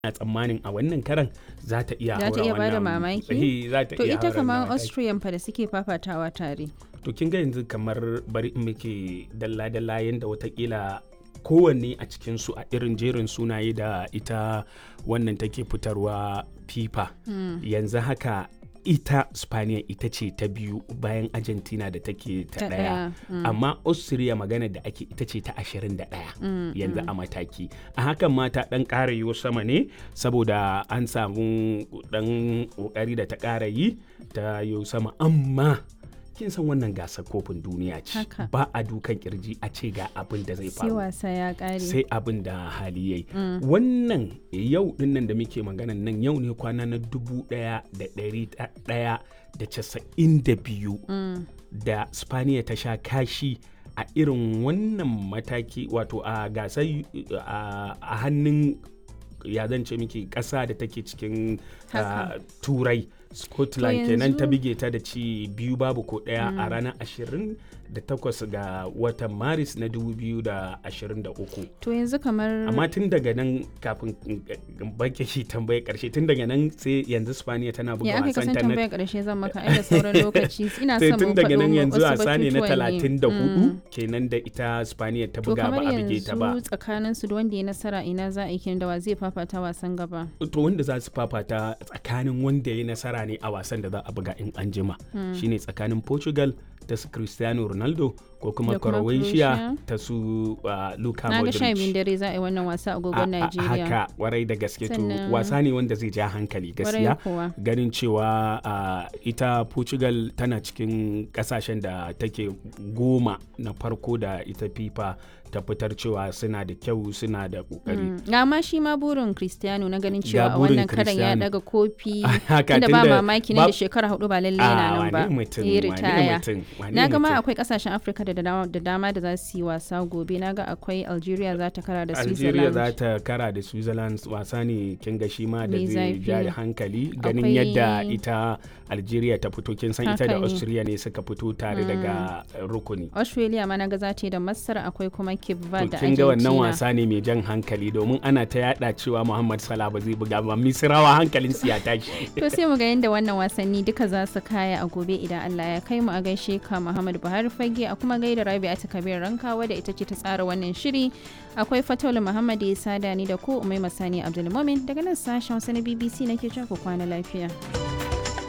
ina tsammanin a wannan karan za ta iya Za ta haura iya bada wannan- mamaki? Eh, za ta To iya ita haura kamar wannan mataki. Austrian fa da suke fafatawa tare. to kin ga yanzu kamar bari in muke dalla-dalla yadda watakila kowanne a cikinsu a irin jerin sunaye da ita wannan take fitarwa fifa yanzu haka ita spaniya ita ce ta biyu bayan argentina da take ta Ta daya ɗaya, mm. amma austria magana da ake ita ce ta 21 yanzu a mataki a hakan ma ta dan ƙara yiwo sama ne saboda an samu dan ƙoƙari da ta ƙara yi ta yiwo sama amma kin san wannan gasar kofin duniya ce Haka. ba a dukan kirji a ce ga abin da zai Sai faru wasa ya ƙare. sai abin da hali yayi wannan yau dinnan da muke maganan nan yau ne kwana na dubu daya da dari daya da casa'in da biyu da spaniya ta sha kashi a irin wannan mataki wato a gasar a a hannun ya zan ce miki ƙasa da take cikin Haka. ah, turai scotland To kenan ta yanzu- bige ta da ci biyu babu ko ɗaya a ranar 28 ga watan maris na 2023 To yanzu kamar amma tun daga nan kafin in- in bake shi tambaye karshe tun daga nan sai yanzu spaniya tana buga ya aka wasan kasan ta na tambayar ƙarshe zan maka ai da sauran lokaci ina sai son tun mu daga nan faɗo yanzu wasu wasa ne na batutuwan ne. 34 Mm. kenan da ita spaniya ta To buga ba kamar a bige ta ba yanzu tsakanin su da wanda ya nasara ina za a yi kenan da wa zai fafata wasan gaba. to wanda za su fafata tsakanin wanda ya nasara ne a wasan da za a buga in an jima shine tsakanin portugal ta su cristiano ronaldo ko kuma Da kuma croatia Croatia. ta su uh, luka Na ga sha biyun modric dare za a yi wannan wasa a A- agogon a- Najeriya. haka warai da gaske to Sannan- wasa ne wanda zai ja hankali Kwarai gaskiya kuwa. ganin cewa uh, ita portugal tana cikin kasashen da take goma na farko da ita fifa ta fitar cewa suna da kyau suna da kokari Mm. Ga ma shi ma burin Cristiano na ganin Ga cewa a burin wannan karan ya Cristiano. daga kofi Haka, tunda ba tunda mamaki nan ba- da shekara hudu ba lalle Ah, yana nan ba. wane mutum, Ya wane ritaya. mutum, wane Na ga ma mutum. akwai kasashen Afirka da dama da dama da za su yi wasa gobe. Na ga akwai Algeria za ta kara da Algeria Switzerland. za ta kara da Switzerland wasa ne kin ga shi ma da Mai zai zafi. ja hankali ganin Akwai- yadda ita Algeria ta fito kin san ita Haka da ne. Austria ne suka fito tare daga uh, rukuni. Australia ma na ga za ta yi da Masar akwai kuma Cape To Verde da kin ga wannan Argentina. wasa ne mai jan hankali domin ana ta yada cewa Muhammad Salah ba zai buga ba Misrawa hankalin su ya tashi. To sai mu ga yadda wannan wasanni duka za su kaya a gobe idan Allah ya kai mu a gaishe ka Muhammad Buhari Fage a kuma gaida Rabi'atu Kabir Rankawa da ita ce ta tsara wannan shiri. Akwai Fataulu Muhammad ya sada ni da ko Umai Masani Abdulmumin daga nan sashen Hausa na BBC nake cewa ku kwana lafiya.